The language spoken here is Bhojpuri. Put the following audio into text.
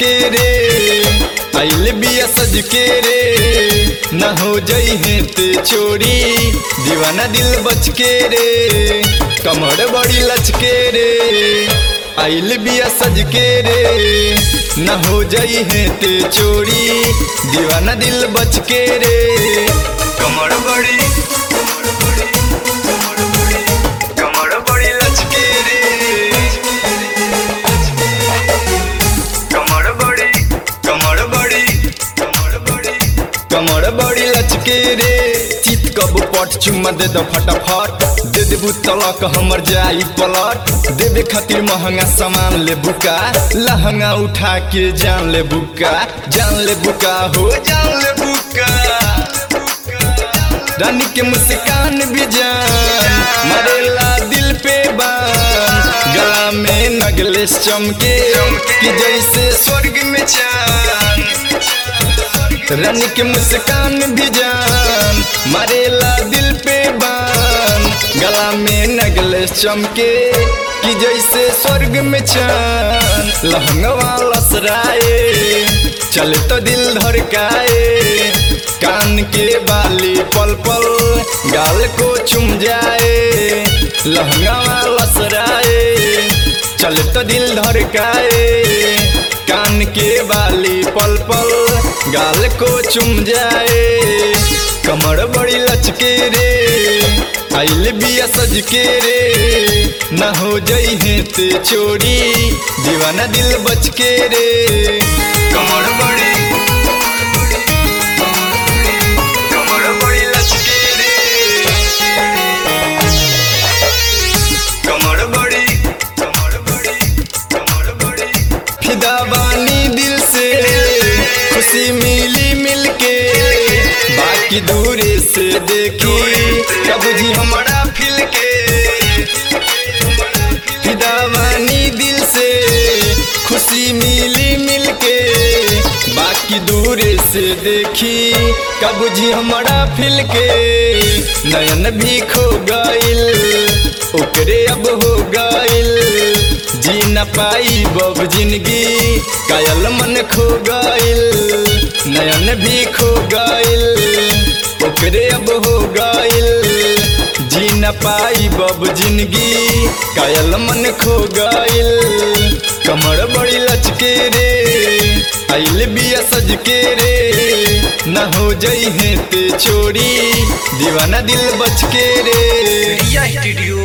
के रे आइल बिया सज के रे न हो जई है ते चोरी दीवाना दिल बच के रे कमर बड़ी लचके रे आइल बिया सज के रे न हो जई है ते चोरी दीवाना दिल बच के रे कमर बड़ी कमर बड़ी लचके रे कमर बड़ी कमर बड़ी कमर बड़ी कमर बड़ी लचके रे चित कब पट चुम्मा दे दो फटाफट दे देबू तलक हमर जाई पलट देवे खातिर महंगा सामान ले बुका लहंगा उठा के जान ले बुका जान ले बुका हो जान ले बुका रानी के मुस्कान भी जान मरेला दिल पे बान गला में नगलेस चमके कि जैसे स्वर्ग में चांद रानी के मुस्कान भी जान मरेला दिल पे बान गला में नगलेस चमके कि जैसे स्वर्ग में चांद लहंगवा लसराए चले तो दिल धड़काए कान के बाली पल पल गाल को चुम जाए लहंगा लसराए चल तो दिल धड़काए कान के बाली पल पल गाल को चुम जाए कमर बड़ी लचके रे आइल बिया सज के रे न हो जई है ते चोरी दीवाना दिल बच के रे कमर बड़ी कमर बड़ी लचके रे कमर बड़ी कमर बड़ी कमर बड़ी फिदा बानी दिल से खुशी मिली मिलके बाकी दूरे से देखी कब जी हमारा फिल के फिदा बानी दिल से खुशी मिली मिलके बाकी दूरे से देखी कब जी हमारा फिल के नयन भी खो गइल ओकरे अब हो गइल जी न पाई बब जिंदगी कायल मन खो गइल नयन भी खो गइल ओकरे अब हो गइल जी न पाई बब जिंदगी कायल मन खो गइल कमर बड़ी लचके रे आइल बिया सज के रे न हो जई है ते चोरी दीवाना दिल बच के रे रिया स्टूडियो